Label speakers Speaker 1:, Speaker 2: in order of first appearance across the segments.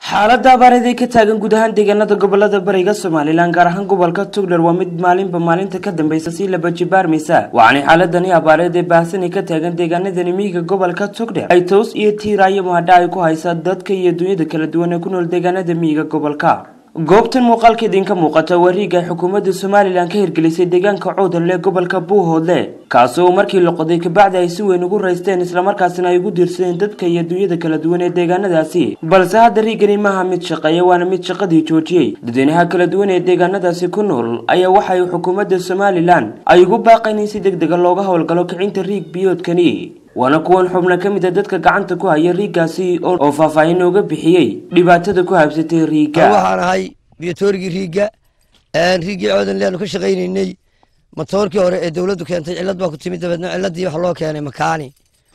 Speaker 1: xaaladda abaareed ee ka taagan guud ahaan deegaanada gobolada bariga somalilan gaar ahaan gobolka tugdher waa mid maalinba maalinta ka dambeysa sii laba jibaarmaysa waxaanay xaaladani abaareed ee baahsani ka taagan deegaanadani miyiga gobolka tugdher ay toos iyo tiiraayo mahadha ay ku haysa dadka iyo dunyada kala duwan ee ku nool deegaanada miyiga gobolka goobtan muuqaalka idinka muuqata waa riiga xukuumadda somalilan ka hirgelisay deegaanka coodanle gobolka buuhoodle kaasi oo markii la qoday kabacdi ay si weyn ugu raysteen islamarkaasina ay ugu diirsadeen dadka iyo dunyada kala duwan ee deegaanadaasi balse hadda riigani maaha mid shaqeeya waana mid shaqadii joojiyey dadweynaha kala duwan ee deegaanadaasi ku nool ayaa waxay xukuumadda somalilan ay ugu baaqayn in si deg dega looga howlgalo kicinta riig biyoodkani waana kuwan xubna ka mid a dadka gacanta ku haya riigaasi oo faahfaahin nooga bixiyey dhibaatada ku habsatay riiga
Speaker 2: waxaan ahay biyotoorigii riigga riiggii coodan leanu ka shaqaynaynay matoorkii hore ee dowladdu keentay cillad baa ku timid dabeedna cilladii waxa loo keenay makaani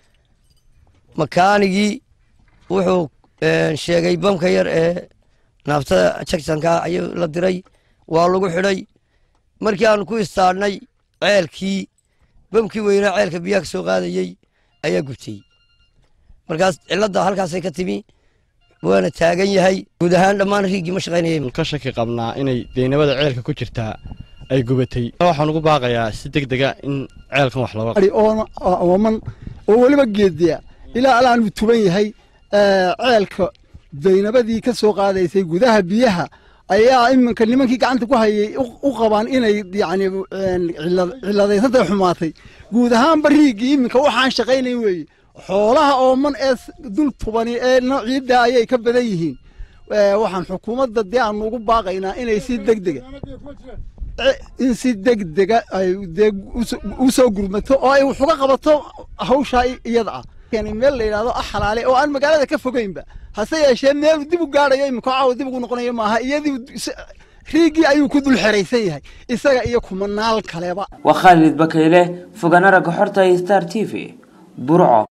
Speaker 2: makaanigii wuxuu sheegay bamka yar ee naaftada jagsanka ayuu la diray waa lagu xidhay markii aanu ku istaadhnay ceelkii bamkii weynaa ceelka biyaha ka soo qaadayey ayaa gubtay markaas cilladda halkaasay ka timi waana taagan yahay guud ahaan dhammaan riiggii ma shaqaynayay
Speaker 3: ka shaki qabnaa inay deynabada ceelka ku jirtaa ay gubatay waxaan ugu baaqayaa si deg dega in ceelkan wax looga
Speaker 4: ooman oo weliba geediya ilaa alaanu tuban yahay ceelka daynabadii ka soo qaadaysay gudaha biyaha ayaa iminka nimankii gacanta ku hayay u qabaan inay yani ciladaysantay xumaatay guud ahaanba riiggii iminka waxaan shaqaynayn weeye xoolaha ooman ee dul tubani ee noociidda ayay ka badan yihiin waxaan xukuumadda dee aanu ugu baaqaynaa inay si degdega in si degdega ay dee u soo gurmato oo ay wax uga qabato hawshaa iyada ah meel la yidhahdo ah xalaale oo aan magaalada ka fogeynba hase yeeshee meelu dib u gaadhayo iminka caawa dib ugu noqonayo maaha iyadii riiggii ayuu ku dul xeraysan yahay isaga iyo kumanaal kaleba
Speaker 1: waa khaalid bakayle fogaana ragga xorta star t v burco